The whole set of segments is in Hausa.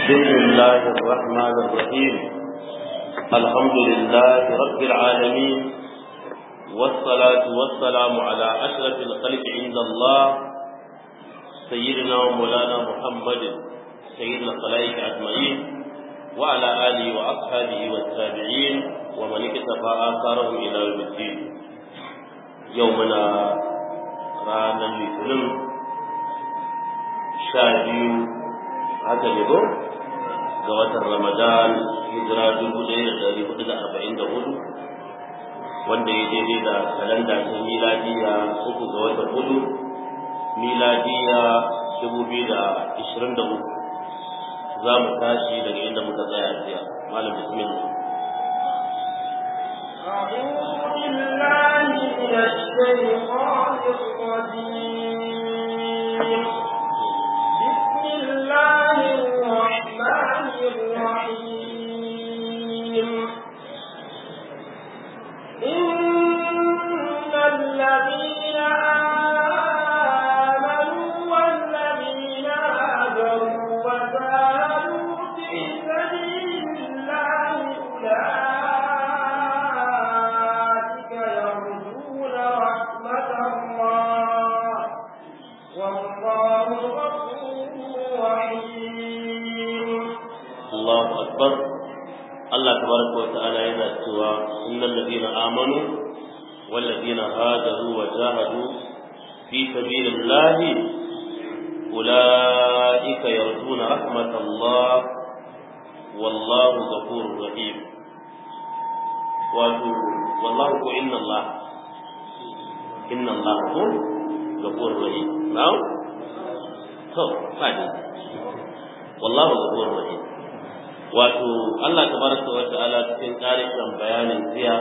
بسم الله الرحمن الرحيم الحمد لله رب العالمين والصلاة والسلام على أشرف الخلق عند الله سيدنا ومولانا محمد سيد الخلائق أجمعين وعلى آله وأصحابه والتابعين ومن اكتفى آثارهم إلى يوم الدين يومنا رانا الاثنين شاهدين haka ne ko ga watan ramadan hijira dubu ɗaya da ɗari hudu da arba'in da hudu wanda ya daidai da kalanda ta miladiya uku ga watan hudu miladiya dubu biyu da ishirin da uku za mu tashi daga inda muka tsaya jiya malam bismillah أعوذ بالله من الشيطان الرجيم بسم الله الرحمن الرحيم إن الذين آمنوا والذين هاجروا وجاهدوا في سبيل الله أولئك يرجون رحمة الله والله غفور رحيم الله أكبر الله تبارك وتعالى yana cewa innal ladina amanu wal ladina hajaru wa jahadu fi sabilillahi ulaika yarjuna rahmatallah wallahu ghafurur rahim wato wallahu ko inna Allah inna Allah ko ghafurur rahim na'am to fadi wallahu ghafurur rahim wato Allah tabaraka wa ta'ala cikin tarihin bayanin jiya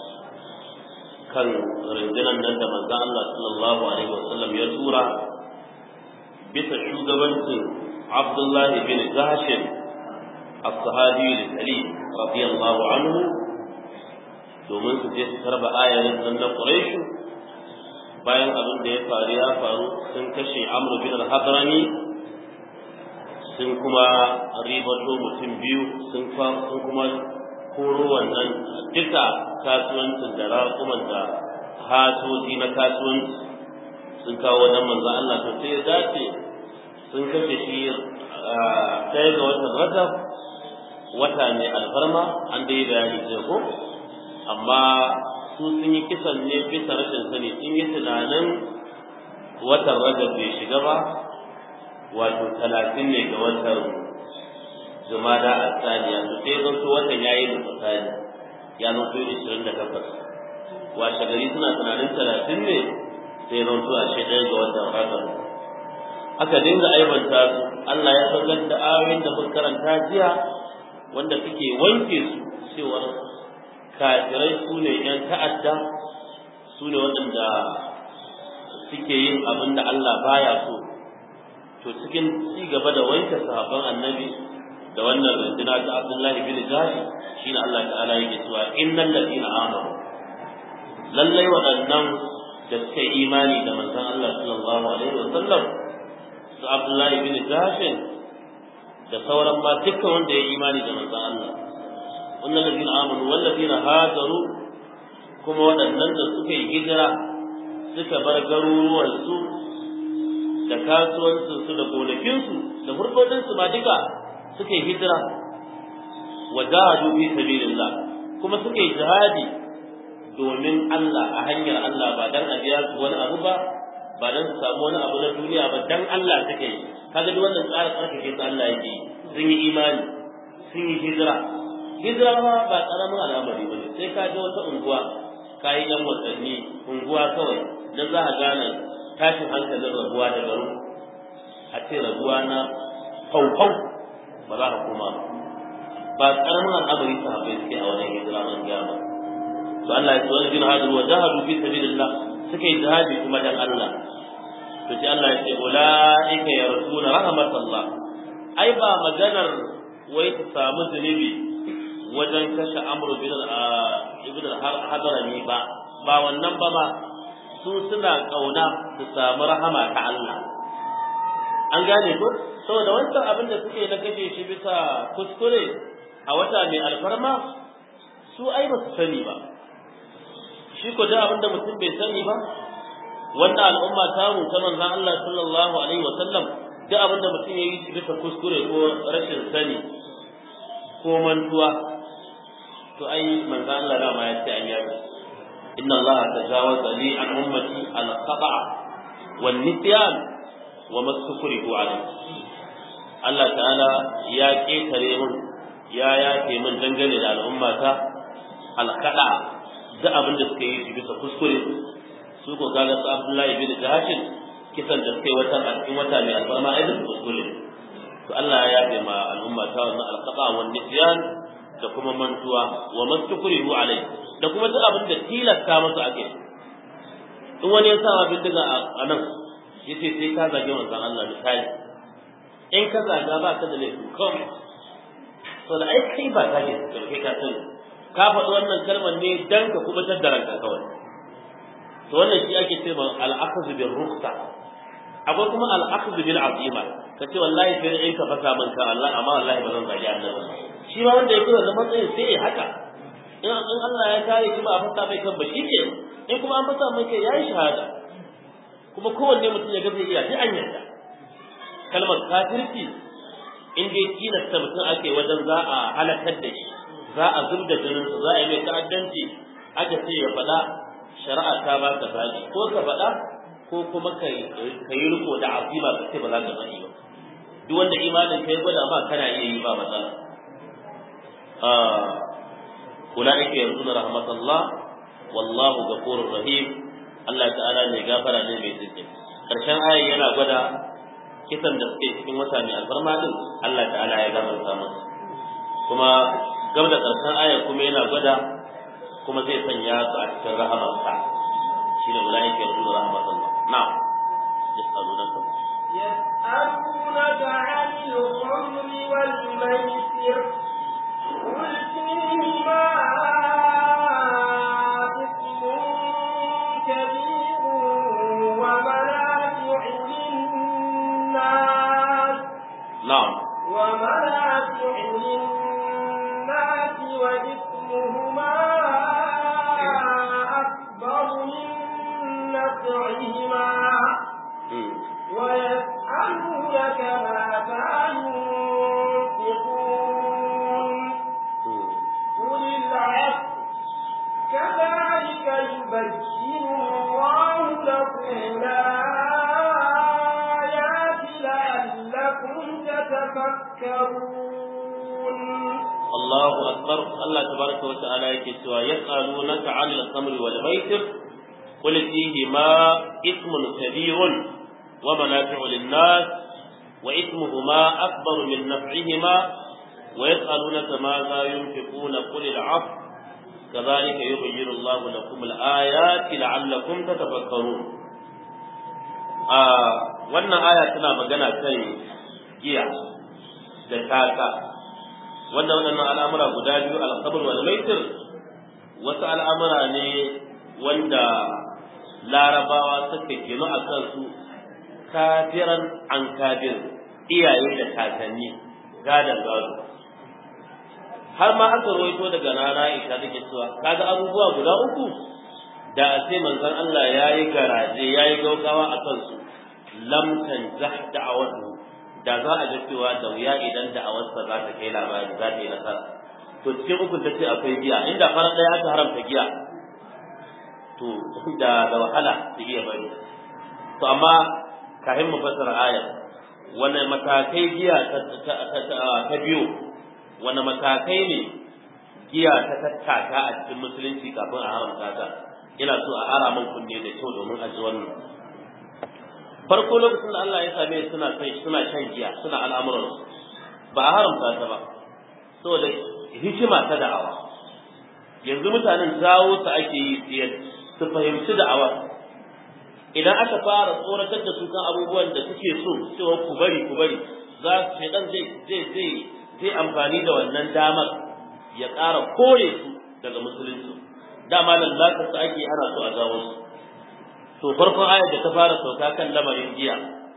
kan rundunar nan da manzo Allah sallallahu alaihi wasallam ya tura bisa shugabancin Abdullah bin Jahsh as-sahabi al-kalim radiyallahu anhu domin su je su karba ayarin nan na Quraysh bayan abin da ya faru ya faru sun kashe Amr bin al-Hadrami sun kuma ribato mutum biyu sun kuma koro wannan duka kasuwancin da raƙuman da hatoji na kasuwanci sun kawo wajen manzan Allah to sai ya dace sun kashe shi ɗaya ga watan rajab wata ne alfarma an dai bayani ce ko amma su sun yi kisan ne bisa rashin sani sun yi tunanin watan rajab bai shiga ba wato talatin ne ga watan jumada a tsaniya to sai zan so watan yayi da tsani ya zan so ishirin da takwas washe gari suna tunanin talatin ne sai zan so a ɗaya ga watan rajab aka dinga aibanta su Allah ya saukar da ayoyin da muka karanta jiya wanda suke wanke su cewa kafirai su ne ‘yan ta'adda su ne waɗanda suke yin abin da Allah baya so to cikin ci gaba da wanke sahabban annabi da wannan runduna ta Abdullahi bin Jahi shine Allah ta'ala yake cewa innal ladina amanu lallai waɗannan da suka yi imani da manzon Allah sallallahu alaihi wa sallam su Abdullahi bin Jahi da sauran ma dukkan wanda ya yi imani da manzon Allah wannan ladina amanu wal ladina hajaru kuma waɗannan da suka yi hijira suka bar garuruwansu da kasuwancinsu da gonakinsu da murfodinsu ma duka suka yi hijira wa jahadu fi sabilillah kuma suka yi jihadi domin Allah a hanyar Allah ba dan a biya su wani abu ba ba dan su samu wani abu na duniya ba dan Allah suke yi kaga duk wannan tsara tsarkake su Allah yake sun yi imani sun yi hijira hijira ma ba karamin al'amari ba ne sai ka je wata unguwa ka yi dan watanni unguwa kawai dan za ka gane tashin hankalin rabuwa da garin a ce rabuwa na faufau ba za ka koma ba karamin al'amari ta haɓe suke a wajen hijira man gama to Allah ya tsawon jin hadu wa jahadu fi sabilillah suka yi jihadi kuma dan Allah to sai Allah ya ce ulaika yarsuna rahmatallah ai ba maganar wai ta samu zunubi wajen kashe amru bin ibn al-hadrami ba ba wannan ba ma su suna kauna su samu rahama ta Allah an gane ko saboda wancan abin da suke na kashe shi bisa kuskure a wata mai alfarma su ai ba su sani ba shi ko da abin da mutum bai sani ba wannan al'umma ta mu ta manzon Allah sallallahu alaihi wa sallam duk abin da mutum yayi bisa kuskure ko rashin sani ko mantuwa to ai manzon Allah da ma ya ce an yabi inna Allah tajawaza li an ummati al-khata' wan nisyan wa mastukrihu alayhi Allah ta'ala ya ketare mun ya yafe min dangane da al'ummata al-khata' duk abin da suka yi bisa kuskure su ko kaga su Abdullahi bin Jahashin kisan da suka yi wata cikin wata mai alfarma ai da kuskure to Allah ya yafe ma al'umma ta wannan alqaba wa nisyan da kuma mantuwa wa mastukrihu alai da kuma duk abin da tilasta masa ake in wani ya sa ma bindiga a nan yace sai ka zage manzon Allah misali in ka zaga ba ka da laifi komai to da ai kai ba zage ka kai ka sani ka faɗi wannan kalmar ne dan ka kubutar da ranka kawai to wannan shi ake cewa al-akhdhu bil rukhsa akwai kuma al-akhdhu bil azima kace wallahi sai in ka fasa min ka Allah amma wallahi ba zan zagi annabi shi ma wanda yake wannan matsayin sai ya haka in in Allah ya kare kuma a fasa mai kan ba shi ke in kuma an fasa mai kai yayi shahada kuma kowanne mutum ya ga zai iya sai an yarda kalmar kafirci in dai tilasta mutum ake wajen za a halakar da shi za a zubda jininsa za a yi mai ta'addanci aka ce ya faɗa shari'a ta ba ka zaɓi ko ka faɗa ko kuma ka yi riko da azima ka ce ba za ka faɗi ba duk wanda imanin ka ya gwada ma kana iya yi ba matsala ulaika yarjuna rahmatullah wallahu ghafurur rahim Allah ta'ala ne gafara ne mai tsinke karshen ayin yana gwada kisan da suke cikin wata mai alfarma din Allah ta'ala ya gafarta musu kuma gab da karshen aya kuma yana gwada kuma zai sanya su a cikin rahamarsa shi ne ulai ke rubu rahmatullah na'am yasalunaka يسألونك عن الخمر والميسر قل فيهما إثم كبير ومنافع للناس na'am ومنافع للناس وإثمهما أكبر من نفعهما mm. ويسألونك ماذا ينفقون mm. قل العفو كذلك يبين الله لكم الآيات لعلكم تتفكرون Allahu akbar Allah tabaraka wa ta'ala yake cewa yas'alunaka 'anil khamri wal maisir qul fihi ma ithmun kabirun wa manafi'u lin-nas wa ithmuhuma akbaru min naf'ihima wa yas'alunaka ma za yunfiquna qul al-'afw kadhalika yubayyinu Allahu lakum al-ayati la'allakum tatafakkarun ah wannan aya tana magana kan giya da tata wannan waɗannan al'amura guda biyu alƙabar wal maitir wasu al'amura ne wanda larabawa suka gino a kansu kafiran an kafir iyaye da kakanni gadon gado har ma aka rawaito daga nana Aisha take cewa kaga abubuwa guda uku da a ce manzon Allah yayi garaje yayi gaugawa a kansu lam tanzah da'awatu da za a ji cewa da wuya idan da'awarsa za ta kai labari za ta yi nasara to cikin uku ta ce akwai giya inda fara ɗaya aka haramta giya to da da wahala su iya bari to amma kafin mu fassara ayar wani matakai giya ta biyu wani matakai ne giya ta tattaka a cikin musulunci kafin a haramta ta ina so a ara min kunne da kyau domin a ji wannan farko lokacin da Allah ya same su suna sai suna shan giya suna al'amuran ba a haramta ta ba saboda hikima ta da'awa yanzu mutanen jawo su ake yi su fahimci da'awa idan aka fara tsoratar da su kan abubuwan da suke so cewa ku bari ku bari za su shaidan zai zai zai zai amfani da wannan damar ya ƙara kore su daga musulunci dama lallata su ake ana so a jawo su to farkon ayar da ta fara sauka kan lamarin giya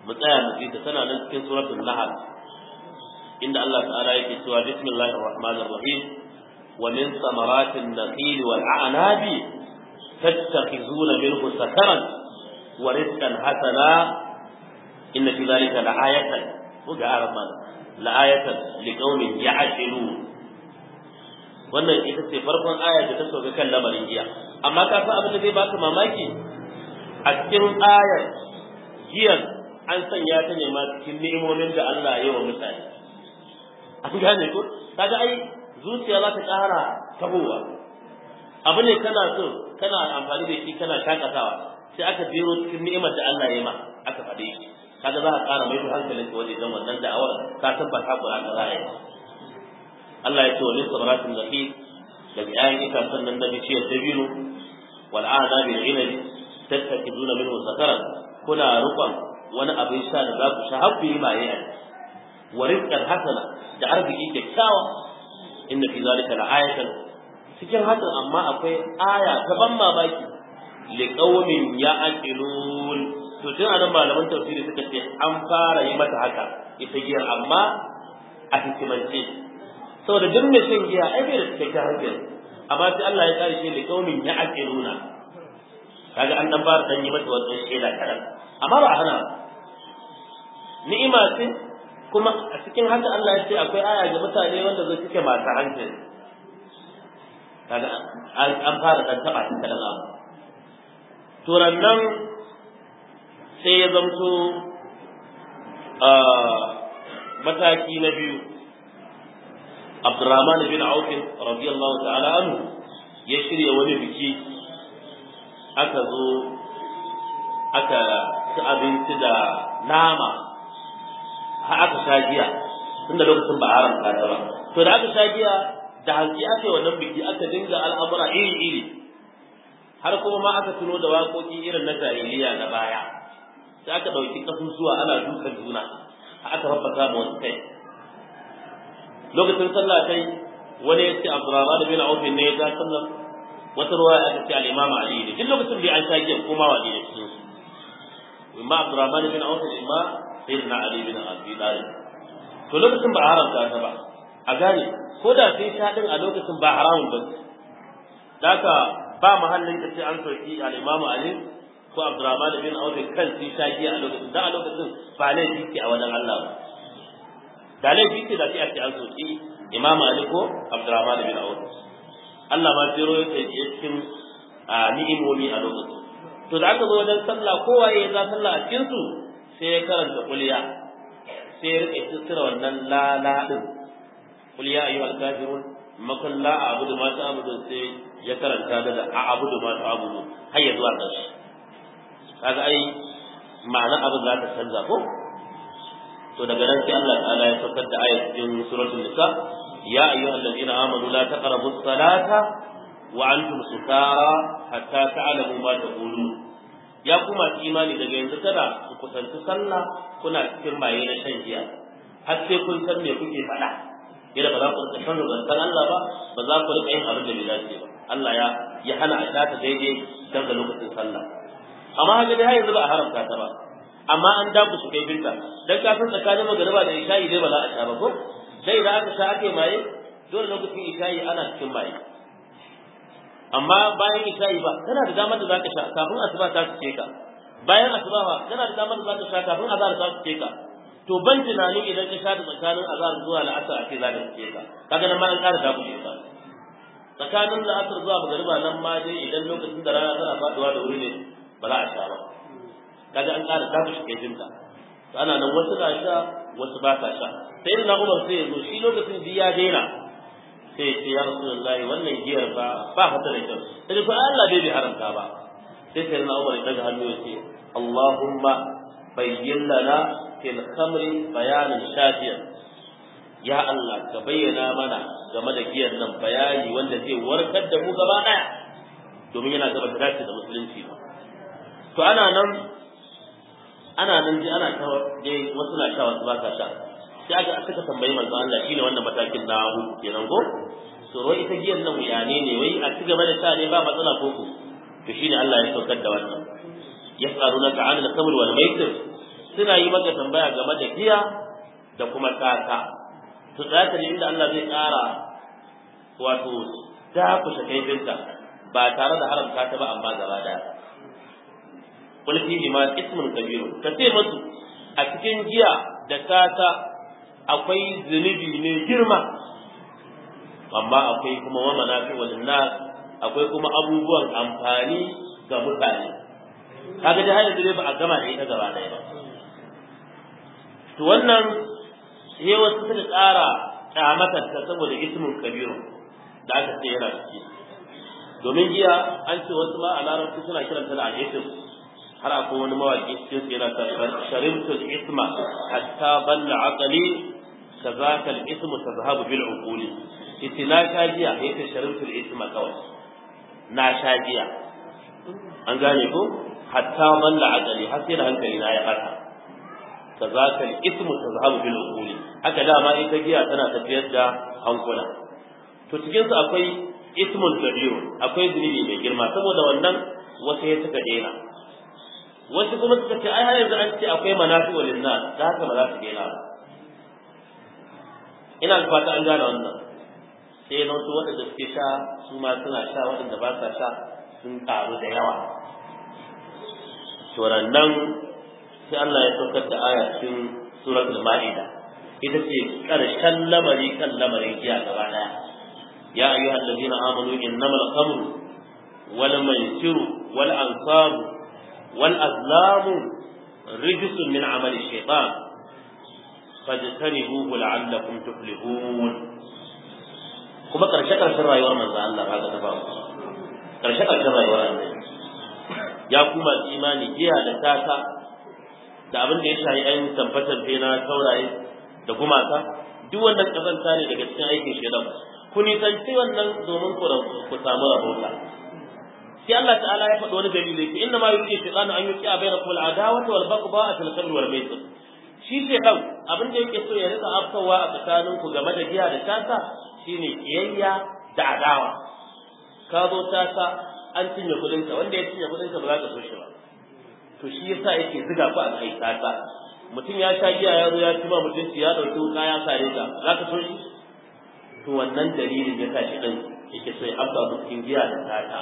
mu tsaya mu ji ta tana nan cikin suratul nahl inda Allah ta'ala yake cewa bismillahir rahmanir rahim wa min samaratin nakhil wal a'nabi tattakhizuna minhu sakaran wa rizqan hasana inna fi dhalika la'ayatan ko ga arman la'ayatan liqaumin ya'qilun wannan ita ce farkon aya da ta sauka kan lamarin giya amma ka san abin da zai baka mamaki a cikin ayar giyar an sanya ta ne ma cikin ni'imomin da Allah ya yi wa mutane an gane ko kaga ai zuciya za ta ƙara tabowa abu ne kana so kana amfani da shi kana shakatawa sai aka jero cikin ni'imar da Allah ya yi ma aka faɗe shi kaga za ka ƙara mai da hankalinka wajen dan wannan da'awar ka tabbata ko aka za a yi Allah ya ce wa lissa baratin nafi da ƴaƴan itacen nan da bishiyar dabino wal a'dabi al inabi tattakiduna minhu sakaran kuna rukun wani abin sha da za ku sha har ku yi maye a wa rizqan hasana da arziki kyakkyawa inna fi zalika la'ayatan cikin hakan amma akwai aya ta ban mamaki liqaumin ya'qilun to tun anan malaman tafsiri suka ce an fara yi mata haka ita giyar amma a hikimance saboda duk mai shan giya ai bai da cikakken hankali amma sai Allah ya kare shi liqaumin ya'qiluna kaga an dan fara dan yi mata wannan shaida kadan amma ba a hana ni'ima ce kuma a cikin haka Allah ya ce akwai aya ga mutane wanda zai cike masu hankali kaga an fara dan taba ta kadan abu to nan sai ya zamto mataki na biyu Abdurrahman bin Auf radiyallahu ta'ala anhu ya shirya wani biki aka zo aka ci abinci da nama har aka sha giya tunda lokacin ba haramta ta ba to da aka sha giya da hanci aka yi wannan biki aka dinga al'amura iri iri har kuma ma aka tuno da waƙoƙi irin na jahiliya na baya sai aka ɗauki ƙasusuwa ana dukan juna aka faffasa ma wasu kai lokacin sallah kai wani ya ce Abdurrahman bin Auf ne ya ga sallar wata ruwa aka ce al-Imam Ali ne duk lokacin da an sha giya kuma wani ne cikin su imma Abdurrahman bin Auf imma Sayyidina Ali bin Abi Talib to lokacin ba haramta ta ba a gane ko da sai sha din a lokacin ba haramun ba daka ba mahallin da sai an soki al-Imam Ali ko Abdurrahman bin Auf kan sai sha giya a lokacin da a lokacin ba laifi ce a wajen Allah ba da laifi ce da sai a ce an soki Imam Ali ko Abdurrahman bin Auf Allah ma jiro yake cikin ni'imomi a lokacin to da aka zo wajen sallah kowa ya za sallah a cikin su sai ya karanta kuliya sai ya rike tsira wannan la la din kuliya ayyuhal kafirun makon la a'budu ma ta'budu sai ya karanta da a'budu ma ta'budu har ya zuwa ƙarshe kaga ai ma'ana abu za ta canza ko to daga nan sai Allah ta'ala ya saukar da ayat cikin suratul nisa ya ayyuhal ladina amanu la taqrabus salata wa antum sukara hatta ta'lamu ma taqulun ya kuma imani daga yanzu kada ku kusanci sallah kuna cikin maye na shan giya har sai kun san me kuke faɗa yadda ba za ku rika shan zantan Allah ba ba za ku rika yin abin da bai dace ba Allah ya ya hana a ta daidai dan da lokacin sallah amma haka dai har yanzu ba a haramta ta ba amma an daku su kai binta dan ka san tsakanin magariba da isha'i dai ba za a sha ba ko dai da aka sha ake maye dole lokacin isha'i ana cikin maye amma bayan isha'i ba kana da damar da za ka sha kafin asuba ta su ka bayan asuba ba kana da damar da za ka sha kafin azhar ta su ka to ban tunanin idan ka sha da tsakanin azhar zuwa la'asar a ce za ka su ka kaga nan ma an ƙara daku ka tsakanin la'asar zuwa magariba nan ma dai idan lokacin da rana tana faduwa da wuri ne ba za a sha ba kaga an ƙara daku shi kai jinta to ana nan wasu na sha wasu ba sa sha sai na umar sai ya zo shi lokacin da ya daina sai ce ya rasulullahi wannan giyar ba ba fata da kyau sai ko Allah bai bi haramta ba sai sai na Umar daga hannu ya ce Allahumma bayyin lana fil khamri bayanan shafiyan ya Allah ka bayyana mana game da giyar nan bayani wanda zai warkar da mu gaba daya domin yana gaba da dace da musulunci ba to ana nan ana nan ji ana ta dai wasu na sha wasu ba sa sha sai aka aka tambayi manzo Allah shine wannan matakin na hudu kenan ko to wai ita giyan nan wuyane ne wai a ci gaba da sha ne ba matsala ko ku to shine Allah ya saukar da wannan yas'alunaka 'an al-khamr wal maisir suna yi maka tambaya game da giya da kuma tsaka to tsaka ne inda Allah zai ƙara wato dakushe kaifinta ba tare da haramta ta ba amma gaba daya qul fihi ma ismun kabir ka ce musu a cikin giya da tata akwai zunubi ne girma amma akwai kuma wa manafi wal nas akwai kuma abubuwan amfani ga mutane kaga da hada dai ba a gama da ita gaba daya ba to wannan sai wasu suka ƙara kyamatar ta saboda ismun kabiru da aka ce yana ciki domin giya an ce wasu ma a larabci suna kiranta da al'isim har akwai wani mawaƙi cikin su yana ta sharimtu isma hatta balla aqali kazaka al-ismu tazhabu bil uquli yace na sha giya yace sharimtu isma kawai na sha giya an gane ko hatta balla aqali har sai da hankali na ya fata kazaka al-ismu tazhabu bil uquli haka dama ita giya tana tafiyar da hankula to cikin su akwai ismun kabirun akwai zunubi mai girma saboda wannan wasu ya suka daina wasu kuma suka ce ai har yanzu an ce akwai manafi wa linnas da haka ba za su daina ba ina da fata an gane wannan sai na wasu waɗanda suke sha su ma suna sha waɗanda ba sa sha sun ƙaru da yawa to nan sai Allah ya saukar da aya cikin suratul ma'ida ita ce ƙarshen lamari kan lamarin giya gaba ɗaya يا أيها الذين آمنوا إنما الخمر والميسر والأنصاب والأزلام رجس من عمل الشيطان فاجتنبوه لعلكم تفلحون kuma karshe karshen rayuwar manzo Allah ba ga tafa karshe karshen rayuwar Allah ya kuma imani giya da tata da abin da ya shayi ayin tabbatar na tauraye da gumaka duk wannan kazanta ne daga cikin aikin shedan ku nisanci wannan domin ku samu rahota sai Allah ta'ala ya faɗi wani dalili ce inna ma yuridu shaytanu an yuqi'a bainakum al-adawata wal baghdha'a fil khamri wal maisir shi shaytan abin da yake so ya rika afkawa a tsakanin ku game da giya da tasa shine kiyayya da adawa ka zo tasa an cinye kudin ka wanda ya cinye kudin ka ba za ka so shi ba to shi yasa yake ziga ku a kai tasa mutum ya sha giya ya zo ya ci ma mutunci ya dauki wuka ya sare ka za ka so shi to wannan dalilin ya sa shi din yake so ya afka cikin giya da tata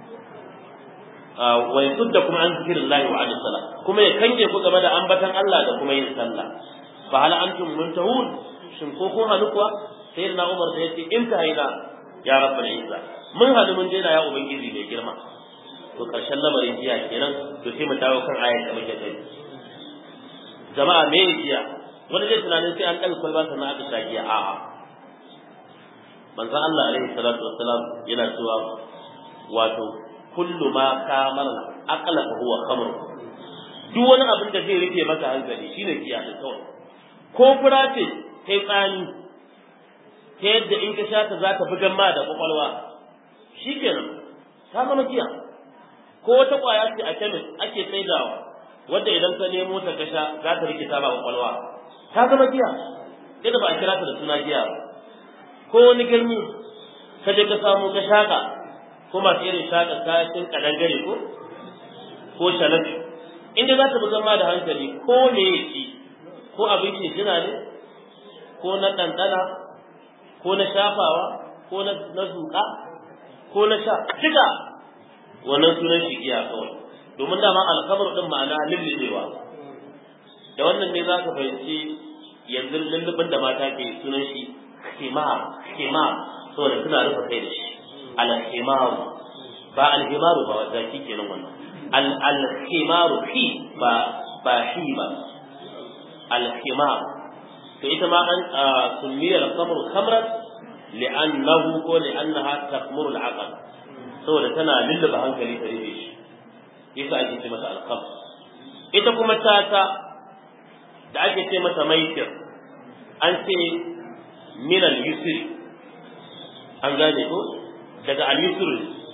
wa yasudda kuma an zikrillahi wa anis salat kuma ya kange ku game da ambatan Allah da kuma yin sallah fa hal antum muntahun shin ko kun halu kuwa sai na Umar da yace in ta haina ya rabbul izza mun halu mun daina ya ubangiji mai girma to karshen lamarin jiya kenan to sai mu dawo kan ayat da muke kai jama'a me jiya wani zai tunanin sai an ɗaga kwalba sannan aka sha giya a'a manzon Allah alaihi salatu wassalam yana cewa wato kullu ma kamar aqla fa huwa khamr duk wani abin da zai rufe maka hankali shine giya da kawai ko fura ce kai tsani ta yadda in ka sha ta za ta bugan ma da kwakwalwa shikenan ta zama giya ko wata kwaya ce a kemis ake saidawa wadda idan ka nemo ta kasha za ta rikita ba kwakwalwa ta zama giya sai da ba a kira ta da suna giya ba ko wani ganye ka je ka samu ka shaka ko masu irin shaka kayan kadangare ko ko shalafi inda za ta buga ma da hankali ko me ya ci ko abincin jina ne ko na ɗanɗana ko na shafawa ko na zuƙa ko na sha duka wannan sunan shi giya kawai domin dama alkamar din ma'ana lullubewa da wannan ne za ka fahimci yanzu lullubin da mata ke sunan shi khimar khimar saboda suna rufe kai da shi al-khimaru ba al-himaru ba zaki kenan wannan al-khimaru fi ba ba shi ba al-khimar to ita ma an summiya al-khamru khamran li'annahu ko li'annaha takhmuru al-aql saboda tana lullaba hankali ta rufe shi yasa ake ce mata al ita kuma tata da ake ce mata maitir an ce min al-yusri an gane ko daga al-yusr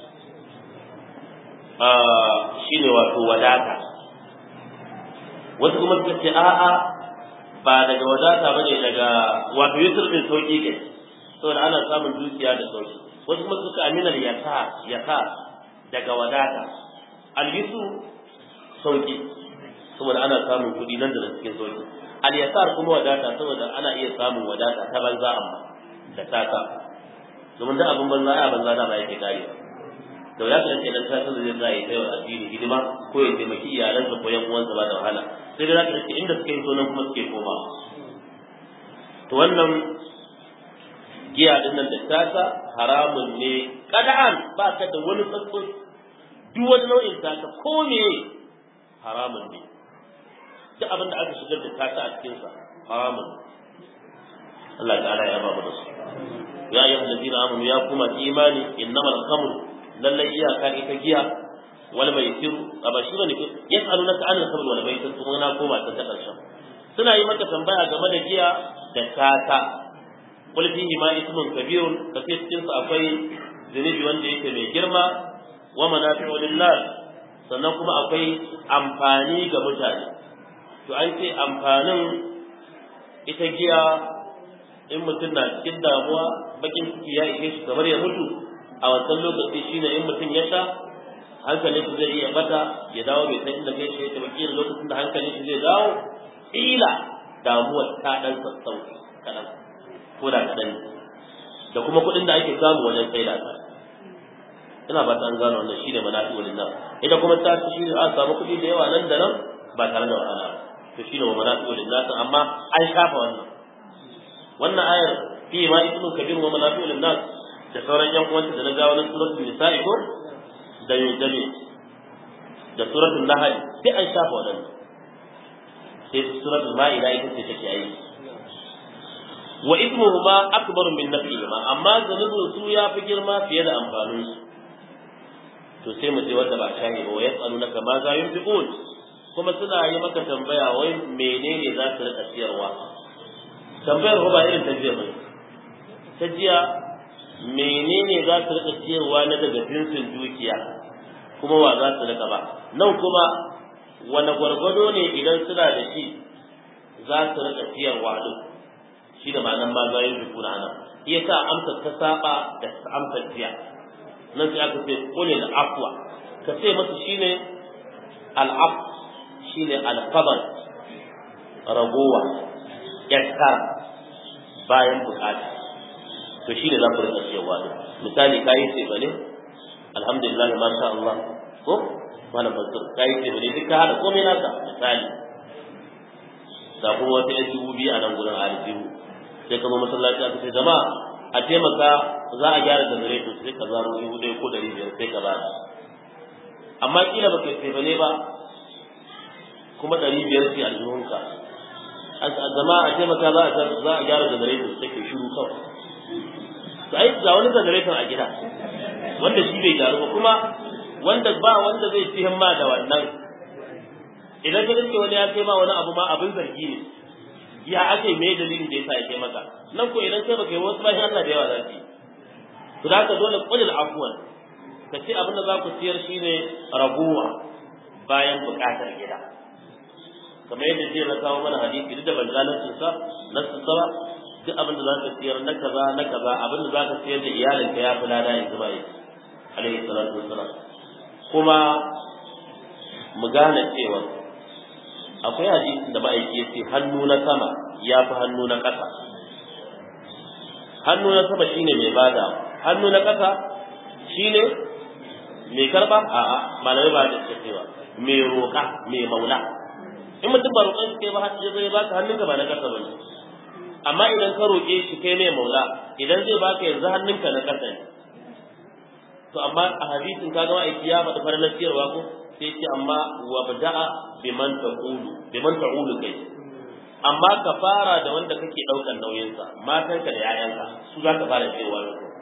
shine wato wadata wasu kuma suka ce a'a ba daga wadata bane daga wato yusr din sauki ke saboda ana samun dukiya da sauki wasu kuma suka aminal yasa yasa daga wadata al-yusr sauki saboda ana samun kuɗi nan da nan cikin sauki al-yasar kuma wadata saboda ana iya samun wadata ta banza amma da taka domin da abin banza a banza da ba yake kare da ya kan kenan ta san zai zai kai wa addini hidima ko ya taimaki iyalansa ko yan uwansa ba da wahala sai da zaka ce inda suke so nan kuma suke koma to wannan giya din nan da tasa haramun ne kada'an ba ka da wani tsatso duk wani nau'in tasa ko me haramun ne duk abin da aka shigar da tasa a cikin sa haramun Allah ta'ala ya ba mu da su ya ayyuhal ladina amanu ya kuma imani innamal khamru lallai iyaka ita giya wal maisir ba shi bane yas'alunaka anil khamr wal maisir kuma na koma ta ta karshen suna yi maka tambaya game da giya da tata qul fihi ma ismun kabirun kace cikin sa akwai zunubi wanda yake mai girma wa manafi'u lillah sannan kuma akwai amfani ga mutane to an ce amfanin ita giya in mutum na cikin damuwa bakin ciki ya ishe shi kamar ya mutu a wancan lokaci shine in mutum ya sha hankalin shi zai iya bata ya dawo bai san inda kai shi yake baki lokacin da hankalin shi zai dawo ila damuwar ta dan sassauci kadan ko da kadan da kuma kuɗin da ake samu wajen saida ta ina ba ta an gano wannan shine manafi walin nan ita kuma ta ci shi a samu kuɗi da yawa nan da nan ba tare da wahala to shine wa manafi walin nan amma an shafa wannan wannan ayar fi ma ibnu kabir wa manafi walin nas da sauran yan uwanta da na gawo na suratul nisa'i ko da yudami da suratul nahl sai an shafa wadannan sai suratul ma'ida ita ce take yi wa ismuhuma akbar min nafihima amma zanubun su ya fi girma fiye da amfanin su to sai mu je wanda ba shahi ba wa yasalunaka ma za yunfiqun kuma suna yi maka tambaya wai menene za su rika siyarwa tambayar ba irin ta jiya bane ta jiya menene za su rika ciyarwa na daga jinsin dukiya kuma wa za su rika ba nan kuma wani gwargwado ne idan suna da shi za su rika ciyarwa din shi da ma'anar ma zayin rubu na nan iya sa amsa ta saba da amsa jiya nan sai aka ce kulil afwa ka ce masa shine al'af shine al-qabr ragowa yaskar bayan bukata to shine za ku rika cewa din misali kai ce bane alhamdulillah ma sha Allah ko malam ba kai ce bane duka hada komai naka misali da kuma wata yan dubu biyu a nan gurin aljihu sai ka zo masallaci aka ce jama'a a taimaka za a gyara generator sai ka zaro dubu ɗaya ko ɗari biyar sai ka ba amma kila ba kai sai bane ba kuma ɗari biyar sai aljihunka zama a taimaka za a za a gyara generator sai ke shiru kawai to ai ga wani generator a gida wanda shi bai gyaru ba kuma wanda ba wanda zai ci himma da wannan idan ka dace wani ya ce ma wani abu ma abin zargi ne ya ake me dalilin da yasa ya kai maka nan ko idan kai baka yi wasu bayan Allah da yawa za su yi to da haka dole qulil afwan ka ce abin da za ku siyar shine raguwa bayan bukatar gida kamar yadda jiya na kawo mana hadisi duk da ban ga nasu sa nasu sa ba duk abin da zaka siyar na kaza na kaza abin da zaka siyar da iyalinka ya fi lada ya zuba yi alaihi salatu wassalam kuma mu gane cewa akwai hadisi da ma'aiki ya ce hannu na sama ya fi hannu na ƙasa hannu na sama shine mai bada hannu na ƙasa shine mai karba a'a malamai ba da cewa mai roƙa mai maula in mutum ba roƙon shi kai ba ya zai baka hannunka ba na ƙasa ba ne amma idan ka roƙe shi kai mai maula idan zai baka yanzu hannunka na ƙasa ne to amma a hadisin ka ga ma'aiki ya faɗi farin siyarwa ko sai ce amma wa bada'a biman taqulu biman ta'ulu kai amma ka fara da wanda kake ɗaukar nauyinsa matanka da 'ya'yanka su za ka fara cewa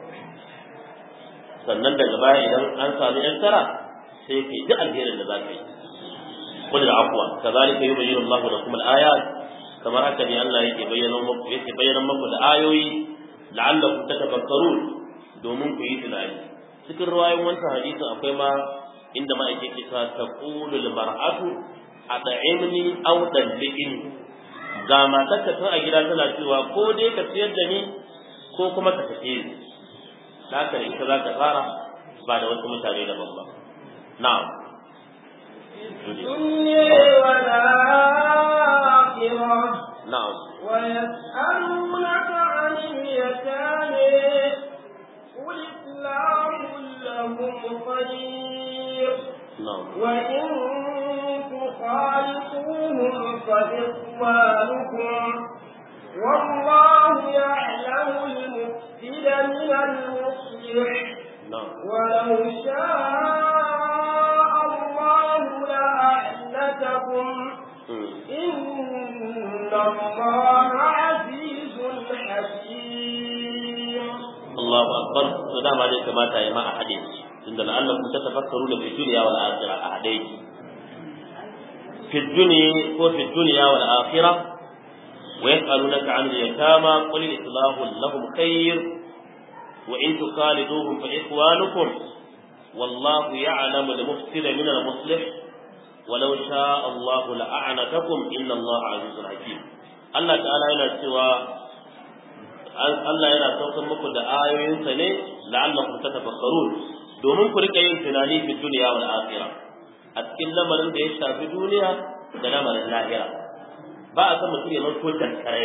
sannan daga baya idan an samu yan tara sai kai duk alherin da za ka yi qul al-afwa kadhalika yubayyinu Allahu lakum al-ayat kamar haka ne Allah yake bayyana muku yake bayyana muku da ayoyi la'allakum tatafakkarun domin ku yi tunani cikin ruwayoyin wancan hadisin akwai ma inda ma yake kisa taqulu al-mar'atu at'imni aw dalliqni ga matarka tun a gida tana cewa ko dai ka siyar da ni ko kuma ka tafi ni haka ne ita za ka fara ba da wasu mutane daban ba na'am الدنيا والآخرة na'am ويسألونك عن اليتامى قل إصلاح لهم خير na'am وإن تخالطوهم فإخوانكم والله يعلم المفسد من المصلح na'am ولو شاء الله لأعنتكم Hmm. إن الله عزيز حكيم Allahu akbar to dama dai kamata ya ma a hade tunda la'allakum tatafakkaruna fi dunya wal akhirah a hade fi dunya ko fi dunya wal akhirah wa yas'alunaka 'an al-yatama qul islahu lahum khair wa in tukhaliduhum fa ikhwanukum wallahu ya'lamu al-mufsida min al-muslih ولو شاء الله لأعنتكم إن الله عزيز حكيم الله تعالى yana cewa Allah yana saukar muku da ayoyinsa ne la'allakum tatafakkarun domin ku rika yin tunani fi duniya wal akhirah a cikin lamarin da ya shafi duniya da lamarin lahira ba a san mutum ya zanto dankare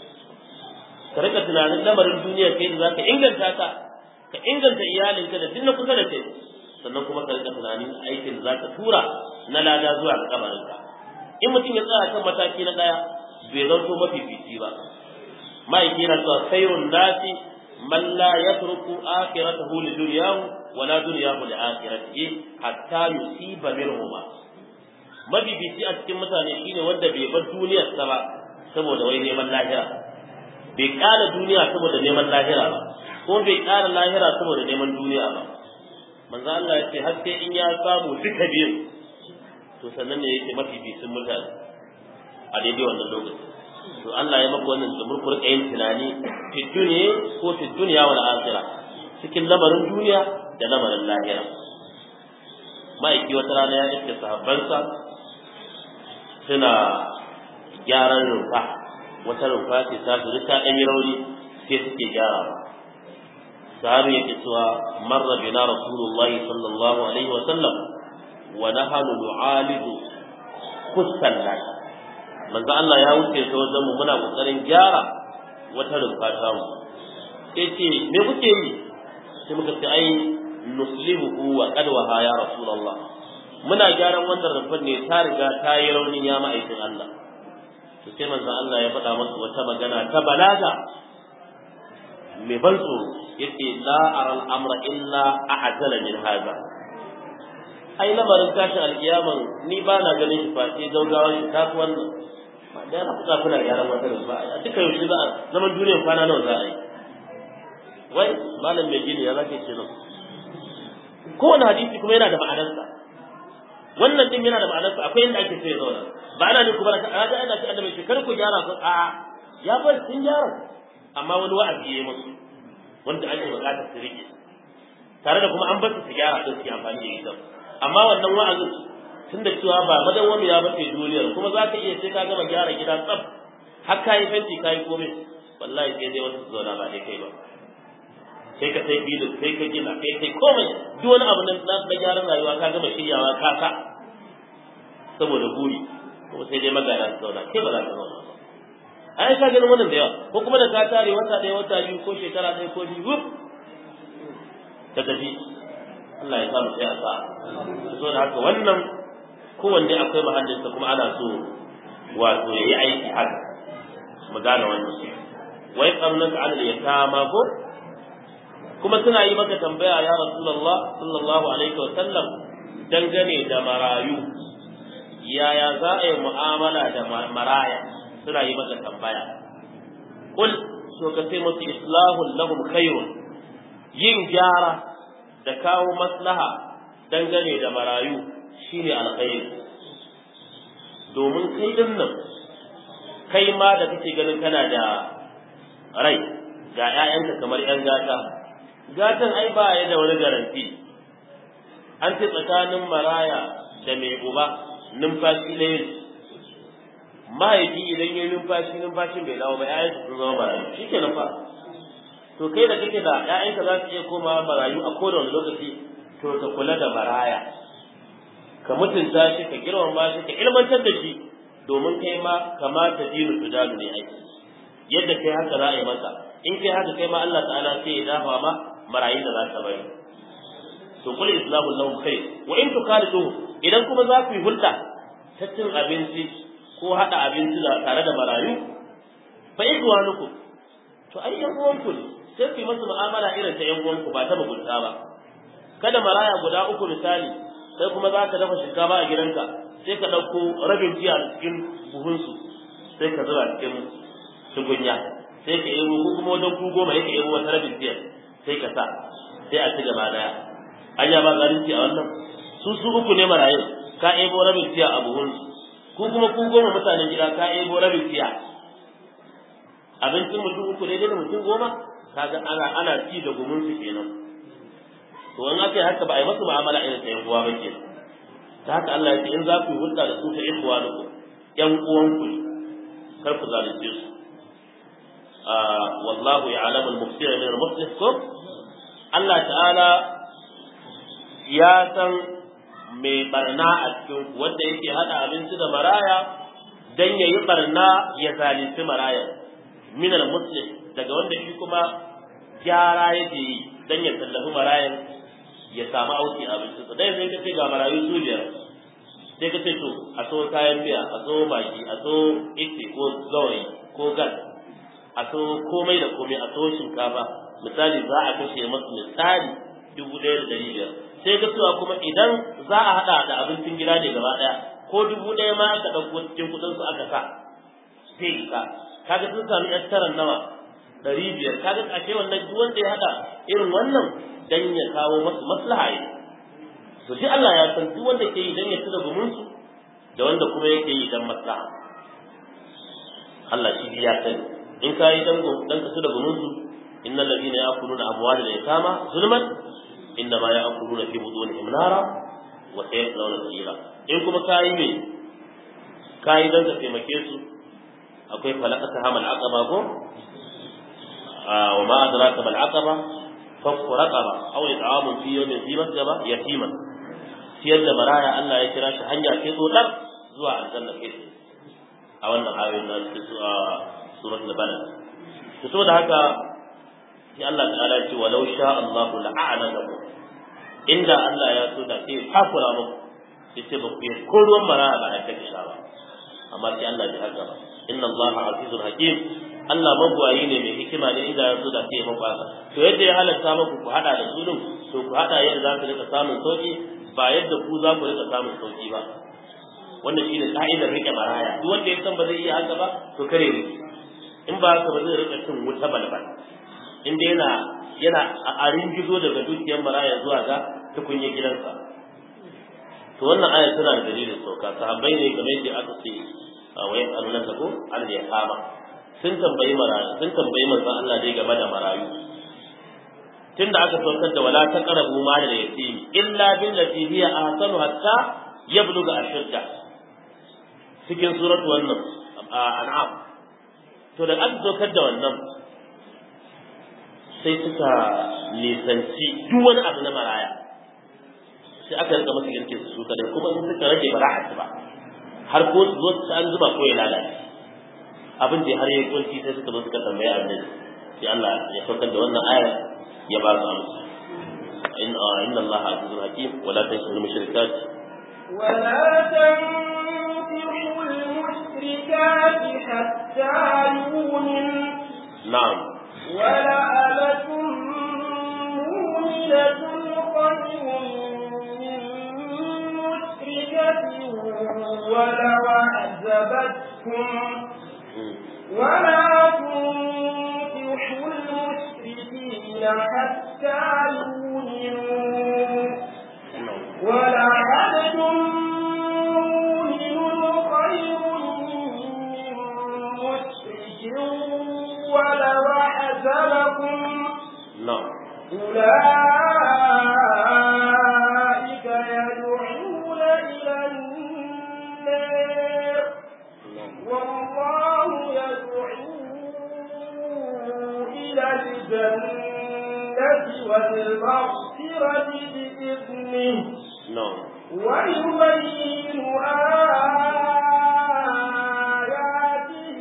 ka rika tunanin lamarin duniya kai da zaka inganta ta ka inganta iyalinka da duk na kusa da kai sannan kuma ka rika tunanin aikin da zaka tura na lada zuwa ga kabarinka in mutum ya tsaya kan mataki na daya bai zanto mafifici ba ma'aiki yana cewa sayrun nasi man la yatruku akhiratahu li dunyahu wa la dunyahu li akhiratihi hatta yusiba minhuma mabibici a cikin mutane shine wanda bai bar duniyarsa ba saboda wai neman lahira bai ƙara duniya saboda neman lahira ba ko bai ƙara lahira saboda neman duniya ba manzo Allah ya ce har sai in ya samu duka biyun to sannan ne yake mabibicin mutane a daidai wannan lokaci to Allah ya maka wannan da murkur yin tunani fi duniya ko fi duniya wal akhirah cikin lamarin duniya da lamarin lahira ma'aiki wata rana ya iske sahabbansa suna gyaran rumfa wata rumfa ce ta su ta ɗan yi rauni sai suke gyara sahabi yake cewa marra bina rasulullahi sallallahu alaihi wa sallam wa nahanu nu'alidu kussan nas manzo Allah ya wuce ta wajen mu muna kokarin gyara wata rumfa ta mu sai ce me kuke yi sai muka ce ai nuslihu wa qad wa ya rasulullah muna gyaran wannan rumfar ne ta riga ta yi rauni ya ma'aikin Allah to sai manzo Allah ya faɗa masa wata magana ta balaga mai ban tsoro yace la aral amra illa a'jala min hadha ai lamarin tashin alkiyaman ni ba na ganin shi fa sai gaugawar shi ta wannan ba da na fuka kuna gyaran wata rumfa a duka yaushe za a zaman duniyar kwana nawa za a yi wai malam mai gini ya zaka ce nan kowane hadisi kuma yana da ma'anarsa wannan din yana da ma'anarsa akwai inda ake sai zauna ba ana ne kuma a ga ana ce annabi shi kar ku gyara ku a ya bar sun gyara amma wani wa'azi yayi musu wanda ake bukatar su rike tare da kuma an bar su gyara don su yi amfani da ita amma wannan wa'azin tun da cewa ba madawwami ya bace duniyar kuma za ka iya sai ka gama gyara gida tsaf har ka yi fenti ka yi komai wallahi sai dai wasu su zauna ba dai kai ba sai ka sai filin sai ka gina kai kai komai duk wani abu na na gyaran rayuwa ka gama shiryawa ka ka saboda buri kuma sai dai magana su zauna kai ba za ka zauna ba ai ka ganin wannan da yawa ko kuma da ka tare wata ɗaya wata biyu ko shekara ɗaya ko biyu wuf ta tafi Allah ya samu sai a sa so da haka wannan kowanne akwai mahallinsa kuma ana so wato ya yi aiki haka mu gane wannan wai tsamnaka an da ya kama ko kuma suna yi maka tambaya ya rasulullah sallallahu alaihi wa sallam dangane da marayu yaya za a yi mu'amala da maraya suna yi maka tambaya kul so ka sai musu islahun lahum khairun yin gyara da kawo maslaha dangane da marayu shine alkhairi domin kai din nan kai ma da kake ganin kana da rai ga 'ya'yanka kamar 'yan gata gatan ai ba ya da wani garanti an ce tsakanin maraya da mai uba numfashi ɗaya mahaifi idan ya numfashi numfashin bai dawo ba ƴaƴansa sun zama marayu shi ke fa to kai da kake da ƴaƴanka za su iya komawa marayu a kowane lokaci to ka kula da maraya ka ka mutunta shi ka girmama shi ka ilmantar da shi domin kai ma kamata dinu tudalu ne aiki yadda kai haka za a yi maka in kai haka kai ma Allah ta'ala sai ya dafa ma marayin da za ka bari to kul islamu lahum khair wa in tukalidu idan kuma za ku yi hulɗa ta cin abinci ko haɗa abinci da tare da marayu fa ikwanukum to ai yan uwanku ne sai ku yi masa mu'amala irin ta yan uwanku ba ta mugunta ba kada maraya guda uku misali sai kuma za ka dafa shinkafa a gidanka sai ka ɗauko rabin tiya a cikin buhunsu sai ka zuba cikin tukunya sai ka yi ko kuma wajen ku goma ya ka yi wata rabin tiyar sai ka sa sai a ci gaba daya an ya ba zalunci a wannan su su uku ne marayu ka ebo rabin tiya a buhunsu ku kuma ku goma mutanen gida ka ebo rabin tiya abincin mutum uku daidai da mutum goma kaga ana ana ci da gumunsu kenan to in aka yi haka ba a yi masu mu'amala irin ta yan uwa ba kenan ta haka Allah ya ce in za ku yi hulɗa da su ta ikhwanukum yan uwanku ne kar ku zalunce su wallahu ya'lamu al-mufsira min al-muslih ko Allah ta'ala ya san mai barna a cikin wanda yake hada abinci da maraya dan yayi barna ya zalunci maraya min al-muslih daga wanda shi kuma gyara yake yi dan ya tallafi marayan ya samu auki abinci su dai sai ka ce ga marayu su biyar sai ka ce to a so kayan biya a so maki a so ite ko gawayi ko gas a so komai da komai a so shinkafa misali za a kashe masu misali dubu ɗaya da ɗari biyar sai ga cewa kuma idan za a haɗa da abincin gida ne gaba ɗaya ko dubu ɗaya ma aka ɗauko cikin kuɗin su aka sa sai ka kaga sun sami yan taran nawa ɗari biyar kaga ashe wannan duk wanda ya haɗa irin wannan dan ya kawo masu maslaha ne to shi Allah ya san duk wanda ke yi dan ya tura gumin su da wanda kuma yake yi dan maslaha Allah shi ya sani in ka yi dan dan ka tura gumin su innal ladina ya'kuluna amwalal yatama zulman inna ma ya'kuluna fi budunihim nara wa sayaslawna sa'ira in kuma ka yi me ka yi dan ka taimake su akwai falakata hamal aqaba ko wa ma adraka mal aqaba fakku raqaba aw it'amun fi yawmin fi masjaba yatiman ciyar da maraya Allah ya kira shi hanya ce dan zuwa aljanna kai a wannan ayoyin da suke su a suratul balad to saboda haka sai Allah ta'ala ya ce walau sha Allahu la'anatakum inda Allah ya so da sai kafura muku yace ba ku ko ruwan maraya ba ya take sha ba amma sai Allah ya haka ba inna Allah azizul hakim Allah magwayi ne mai hikima ne inda ya so da sai maku haka to yadda ya halatta muku ku hada da su to ku hada yadda za ku rika samun sauki ba yadda ku za ku rika samun sauki ba wannan shine ka'idar rike maraya duk wanda ya san ba zai iya haka ba to kare ne in ba haka ba zai rika cin wuta balbal in dai yana yana a gizo daga dukiyar maraya zuwa ga tukunye gidansa to wannan aya tana da dalilin sauka sahabbai ne kamar yadda aka ce a wayan annaka ko an da ya kama sun tambayi marayu sun tambayi manzon Allah dai game da marayu tunda aka saukar da wala taqrabu mal da yatim illa billati hiya ahsanu hatta yabluga ashudda cikin suratu wannan an'am to da aka saukar da wannan sai suka nisanci duk wani abu na maraya sai aka rika masa girke su kadai kuma in suka rage ba za a ci ba har ko su zo su an zuba ko ya lalace abin da har yayi kunci sai suka zo suka tambaye annabi sai Allah ya saukar da wannan aya ya ba su amsa in inna Allah azizul hakim wala tanshuru mushrikat ولا تنكحوا المشركات حتى يؤمن na'am ولأمة مؤمنة خير من مشركة ولو أعجبتكم ولا تنكحوا المشركين حتى يؤمنوا ولعبد مؤمن خير من مشرك ولو أعجبكم na'am أولئك يدعون إلى النار والله يدعو إلى الجنة والمغفرة بإذنه na'am ويبين آياته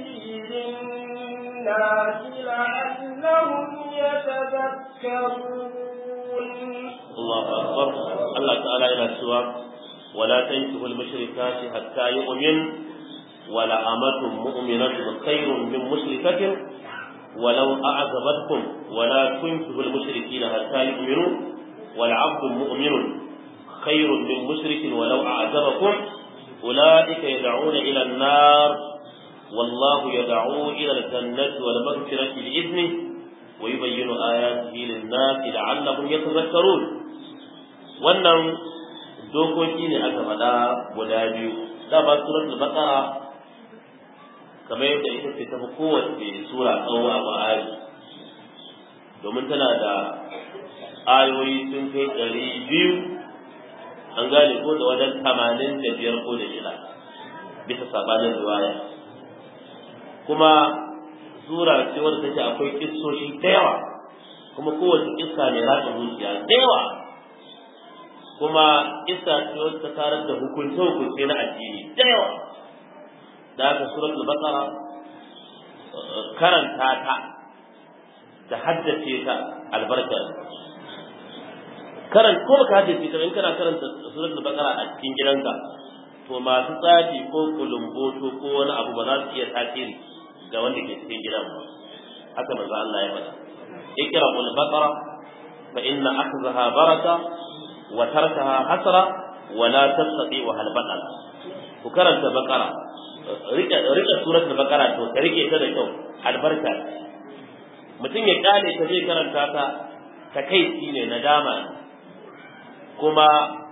للناس لعلهم يتذكرون الله أكبر الله تعالى إلى سوى ولا تنكحوا المشركات حتى يؤمن ولا أمة مؤمنة خير من مشركة ولو أعجبتكم ولا تنكحوا المشركين حتى يؤمنوا والعبد مؤمن خير من مشرك ولو أعجبكم أولئك يدعون إلى النار والله يدعو إلى الجنة والمغفرة بإذنه ويبين آياته للناس لعلهم يتذكرون wannan dokoki ne aka faɗa guda biyu dama suratul baqara kamar yadda ita ce ta fi kowace sura tsawo a ba'ari domin tana da ayoyi sun kai ɗari biyu an gane ko da wajen tamanin da biyar ko da shida bisa sabanin riwaya kuma sura ce wadda take akwai kissoshi da yawa kuma kowace kissa mai ratsa zuciya da yawa kuma kissa ce wadda ta tarar da hukunce hukunce na addini da yawa da haka suratul baqara karanta ta da haddace ta albarka karan ko baka haddace ta in kana karanta suratul baqara a cikin gidanka to masu tsafi ko kulumboto ko wani abu ba za su iya tasiri ga wanda ke cikin gidan ba haka manzo Allah ya faɗa ikra qul baqara fa inna akhzaha baraka wa tarkaha hasra wa la tastati wa hal baqara ku karanta baqara rika rika suratul baqara to ka rike ta da kyau albarka mutum ya kale ta zai karanta ta ta kai ne nadama kuma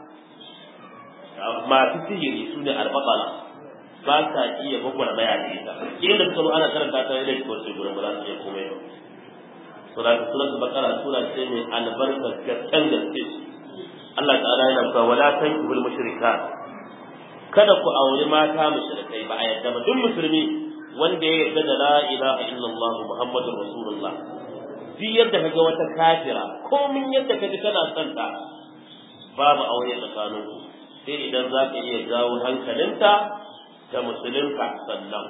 masu sihiri su ne albaɓala ba sa iya bakwara baya da ita inda suka zo ana karanta ta yadda ko sai gurin ba za su iya komai ba sura ta sura bakara sura ce mai albarkar gaskiyar gaske Allah ta'ala yana cewa wala tankihul mushrikat kada ku auri mata mushrikai ba a yadda ba duk musulmi wanda ya yarda da la ilaha illallah muhammadur rasulullah duk yadda kaga wata kafira komin yadda kaji kana son ta babu aure tsakaninku sai idan za ka iya jawo hankalinta ta musulunta sannan